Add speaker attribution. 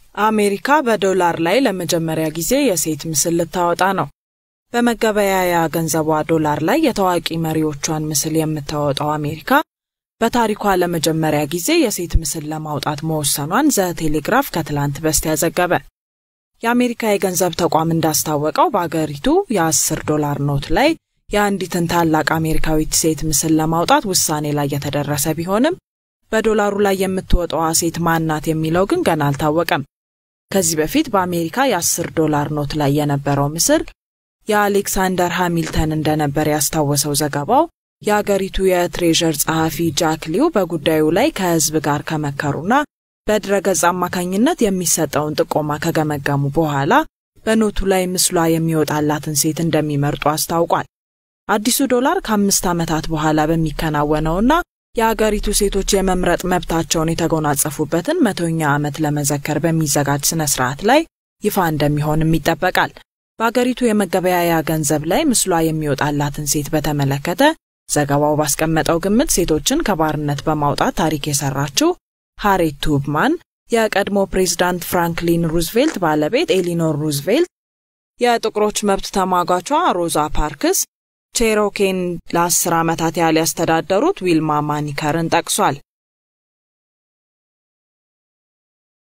Speaker 1: አሜሪካ በዶላር ላይ ለመጀመሪያ ጊዜ የሴት ምስል ልታወጣ ነው። በመገበያያ ገንዘቧ ዶላር ላይ የታዋቂ መሪዎቿን ምስል የምታወጣው አሜሪካ በታሪኳ ለመጀመሪያ ጊዜ የሴት ምስል ለማውጣት መወሰኗን ዘ ቴሌግራፍ ከትላንት በስቲያ ዘገበ። የአሜሪካ የገንዘብ ተቋም እንዳስታወቀው በአገሪቱ የ10 ዶላር ኖት ላይ የአንዲትን ታላቅ አሜሪካዊት ሴት ምስል ለማውጣት ውሳኔ ላይ የተደረሰ ቢሆንም በዶላሩ ላይ የምትወጣዋ ሴት ማናት የሚለው ግን ገና አልታወቀም። ከዚህ በፊት በአሜሪካ የ10 ዶላር ኖት ላይ የነበረው ምስል የአሌክሳንደር ሃሚልተን እንደነበር ያስታወሰው ዘገባው የአገሪቱ የትሬዠር ጸሐፊ ጃክ ሊው በጉዳዩ ላይ ከሕዝብ ጋር ከመከሩና በድረገጽ አማካኝነት የሚሰጠውን ጥቆማ ከገመገሙ በኋላ በኖቱ ላይ ምስሏ የሚወጣላትን ሴት እንደሚመርጡ አስታውቋል። አዲሱ ዶላር ከአምስት ዓመታት በኋላ በሚከናወነውና የአገሪቱ ሴቶች የመምረጥ መብታቸውን የተጎናጸፉበትን መቶኛ ዓመት ለመዘከር በሚዘጋጅ ስነ ስርዓት ላይ ይፋ እንደሚሆንም ይጠበቃል። በአገሪቱ የመገበያያ ገንዘብ ላይ ምስሏ የሚወጣላትን ሴት በተመለከተ ዘገባው ባስቀመጠው ግምት ሴቶችን ከባርነት በማውጣት ታሪክ የሰራችው ሃሬት ቱብማን፣ የቀድሞ ፕሬዝዳንት ፍራንክሊን ሩዝቬልት ባለቤት ኤሊኖር ሩዝቬልት፣ የጥቁሮች መብት ተሟጋቿ ሮዛ ፓርክስ፣ ቼሮኬን ለአስር ዓመታት ያህል ያስተዳደሩት ዊልማ ማኒከርን ጠቅሷል።